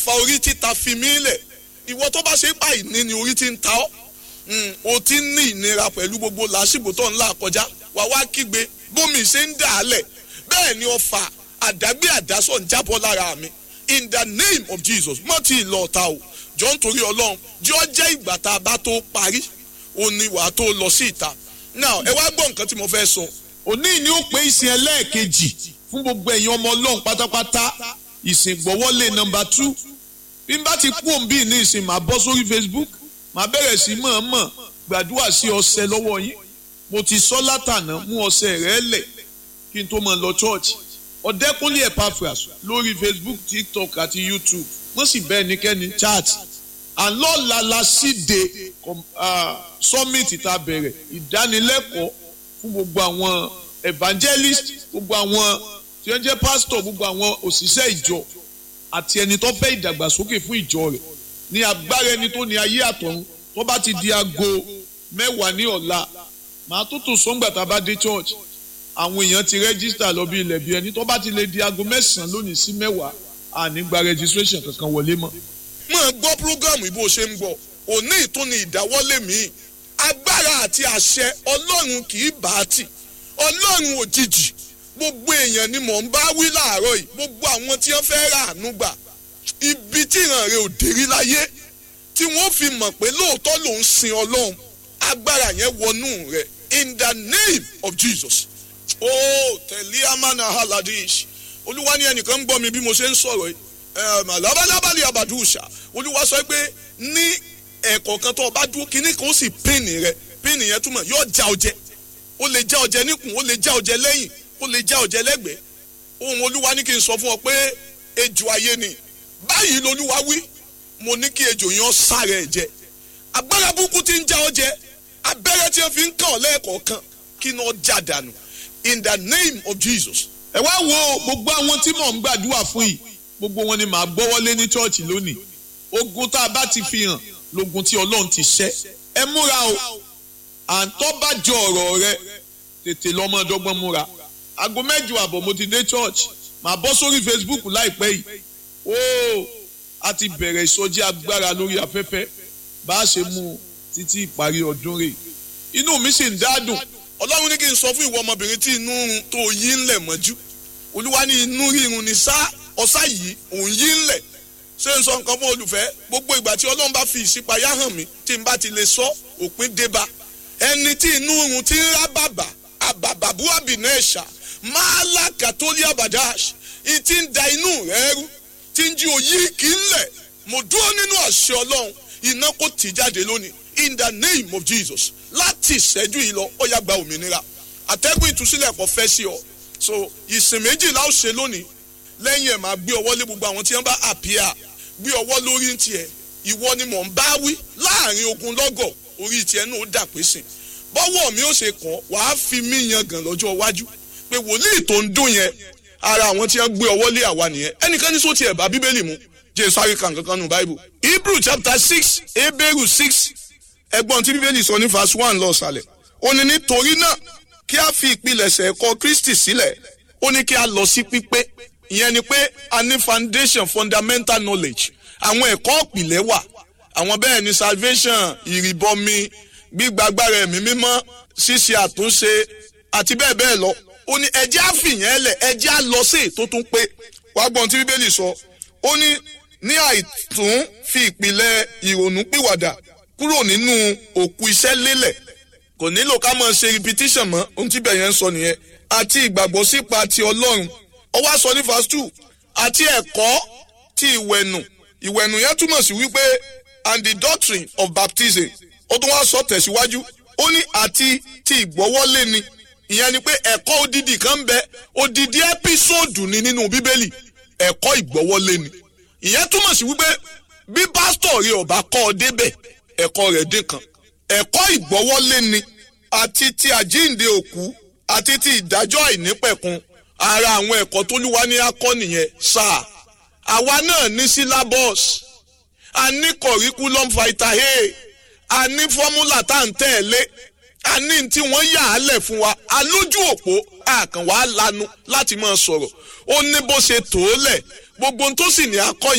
ọfà orí títa fi mí lẹ̀ ìwọ tó bá ṣe pa ìní ni orí ti ń ta ọ́ o ti ń ní ìnira pẹ̀lú gbogbo làásìgbò tó ń là kọjá wà wá kígbe bómi ṣe ń dà á lẹ̀ bẹ́ẹ̀ ni ọfà àdágbé àdásọ̀ ń jábọ́ lára mi in the name of Jesus mọ́ ti ìlọ ọ̀tá o jọ ń torí ọlọ́run jọ jẹ́ ìgbà tá a bá tó parí o ní wàá tó lọ sí ìta now ẹ wá gbọ́ nǹkan tí mo fẹ́ sọ. òní ni ó pé ìsìn ẹlẹ́ẹ̀kejì fún gbogbo ẹ̀yin ọmọ ọlọ́run pátápátá ìsìn gbọ́wọ́lé nọmba two bí n bá ti kú òǹbí ní ìsìn màá bọ́ sórí Facebook màá bẹ̀rẹ̀ sí mọ̀ọ́mọ̀ gbàdúrà sí ọṣẹ lọ́wọ́ yín mo ti sọ látànà mú ọṣẹ rẹ lẹ̀ kí n tó máa lọ church ọ̀dẹ́kúnlé Epaphras lórí Facebook TikTok àti YouTube wọ́n sì bẹ́ẹ̀ níkẹ́ni chat àlọ́ọ̀la la síde summit tá a bẹ̀rẹ̀ ìdánilẹ́kọ̀ọ́ fún gbogbo àwọn evangelist gbogbo àwọn tí wọ́n jẹ́ pastor gbogbo àwọn òṣìṣẹ́ ìjọ àti ẹni tó fẹ́ ìdàgbàsókè fún ìjọ rẹ̀ ní agbára ẹni tó ní ayé àtọ̀run tó bá ti di aago mẹ́wàá ní ọ̀la màá tó tún sọ́ngbà tá a bá dé church àwọn èèyàn ti rẹ́gísítà lọ bí ilẹ̀ bí ẹni tó bá ti lè di aago mẹ́sàn-án lónìí sí mẹ́wàá àní gba registration kankan wọlé mọ́. mo gbọ́ programu ibo ṣe ń gbọ́ òní ìtúni ìdáwọ́lé mi agbára àti àṣẹ ọlọ́run kì í bá a tì ọlọ́run òjijì gbogbo èèyàn ni mò ń bá wí láàárọ̀ yìí gbogbo àwọn tí wọ́n fẹ́ rà àánú gbà ibi tí ìran rẹ̀ ò dérí láyé tí wọ́n fi mọ̀ pé lóòótọ́ ló ń sin ọlọ́run agbára yẹn wọnú rẹ̀ in the name of Jesus oh tẹ̀lé amánà haladish olúwa ní ẹnìkan ń gbọ́ mi bí mo ṣe ń sọ̀rọ̀ yìí labalábàlì abàdúṣà olúwa sọ pé ní ẹ̀kọ́ kan tó o bá dúró kínní kan ó sì pínnì rẹ pínnì yẹn túmọ̀ yóò já ọjẹ ó lè já ọjẹ níkùn ó lè já ọjẹ lẹ́yìn ó lè já ọjẹ lẹ́gbẹ̀ẹ́ ohun olúwa ní kí n sọ fún ọ pé ejò ayé ni báyìí lolúwa wí mo ní kí ejò yẹn sáré ẹ jẹ agbára burúkú ti ń já ọjẹ abẹ́rẹ́ tí wọ́n fi ń kàn ọ́ lẹ́ẹ̀kọ̀ọ̀kan kí ni ó já dànù in the name of Jesus. ẹ wá wo gbogbo àwọn tí mò ń gbàdúrà fún yìí gbogbo wọn ni màá gbọ́wọ́lé ní chọ́ọ̀chì lónìí ogun tá a bá ti fi hàn lógun tí ọlọ́run ti ṣẹ́ ẹ múra o àǹtọ́ bá jọ ọ̀rọ̀ rẹ tètè lọ́mọ ọdọ́gbọ́n múra aago mẹ́jọ àbọ̀ mo ti dé church màá bọ́ sórí Facebook láìpẹ́ yìí ó a ti bẹ̀rẹ̀ ìsọjí agbára lórí afẹ́fẹ́ bá a ṣe mú un títí ìparí ọdún rẹ̀ inú mi sì ń dádùn ọlọ́run ní kí n sọ fún ìwọ ọmọbìnrin tí inú tó yí ńlẹ̀ mọ́jú olúwa ní inú rírun ní sá ọ̀sá yìí òun yí ńlẹ̀ ṣé n sọ nǹkan fún olùfẹ́ gbogbo ìgbà tí ọlọ́run bá fi ìṣípayá hàn mí tí n bá ti lè sọ òpin débá ẹni tí inú rírun ti ń rá bàbà àbàbàbú àbìnà ẹ̀ṣà máa là kàtólí àbàdáṣ ìtì ń da inú rẹ̀ rú tí ń jí òyì kì í lẹ̀ mo dúró nínú àṣẹ ọlọ́run iná kò tì jáde lónìí in the name of Jesus láti ìṣẹ́jú yìí lọ ó yá gba òmìnira àtẹ́gùn ìtúsílẹ̀ kò fẹ́ sí ọ so ìsìn méjìlá ó ṣe lónìí lẹ́yìn ẹ̀ máa gbé ọwọ́ lé gbogbo àwọn tí wọ́n bá àpíà gbé ọwọ́ lórí ń tiẹ̀ ìwọ ni mò ń bá wí láàrin ogun lọ́gọ̀ orí tiẹ̀ náà ó dà pé sìn bọ́wọ́ mi ó ṣe kàn wàá fi mí yan gàn lọ́jọ́ iwájú pé wòlíì tó ń dún yẹn ara àwọn tí wọ́n gbé ọwọ́ lé àwa nìyẹn ẹnìkan ní sọ́ọ́ tiẹ̀ bá bíbélì mu jẹ́ sáré kan kankan nù báíbù Hebrew chapter six Hebrew six ẹgbọ́n tí bíbélì sọ ní verse one lọ sàlẹ̀ ó ní nítorí náà kí a fi ìpilẹ̀ṣẹ̀ ẹ̀kọ́ Kristi sílẹ̀ ó ní kí a lọ sí pípé ìyẹn ni pé a ní foundation fundamental knowledge àwọn ẹ̀kọ́ ìpìlẹ̀ wà àwọn bẹ́ẹ̀ ni salvation ìrìbọmi gbígbàgbára ẹ̀mí mímọ́ ṣíṣe àtúnṣe àti bẹ́ẹ̀ bẹ́ẹ̀ lọ ó ní ẹjẹ́ àfìyàn ẹlẹ̀ ẹjẹ́ à lọ sí ètò tún pé wàá gbọ́n tí bíbélì sọ ó ní ní àìtún fi ìpìlẹ̀ ìrònú pìwàdà kúrò nínú òkú iṣẹ́ lélẹ̀ kò nílò ká máa ṣe repetition mọ́ ohun tí bẹ̀yẹn ń sọ nìyẹn àti ìgbàgbọ́ sípa ti ọlọ́run ó wá sọ ní verse two àti ẹ̀kọ́ ti ìwẹ̀nù ìwẹ̀nù yẹn túmọ̀ sí wípé and the doctrine of baptism ó tún wá sọ tẹ̀síwájú ó ní àti ti ìgbọ́wọ́lé ni ìyẹn ni pé ẹ̀kọ́ odidi kan bẹ odidi ẹ́písòdù ni nínú bíbélì ẹ̀kọ́ ìgbọ́wọ́lé ni ìyẹn túmọ̀ sí wípé bí pásítọ̀ rẹ ọba kọ́ ọ débẹ̀ ẹ̀kọ́ rẹ̀ dín kan ẹ̀kọ́ ìgbọ́wọ́lé ni àti ti àjíǹde òkú àti ti ìdájọ́ àìnípẹ̀kun ara àwọn ẹ̀kọ́ tóluwa ní akọ́ nìyẹn sáà àwa náà ní syllabus a ní curriculum vitae a ní fọ́múlà tá à ń tẹ̀lé a ní tí wọ́n yà á lẹ̀ fún wa a lójú òpó àkànwá lanu láti máa sọ̀rọ̀ ó ní bó ṣe tó lẹ̀ gbogbo ohun tó sì ní akọ́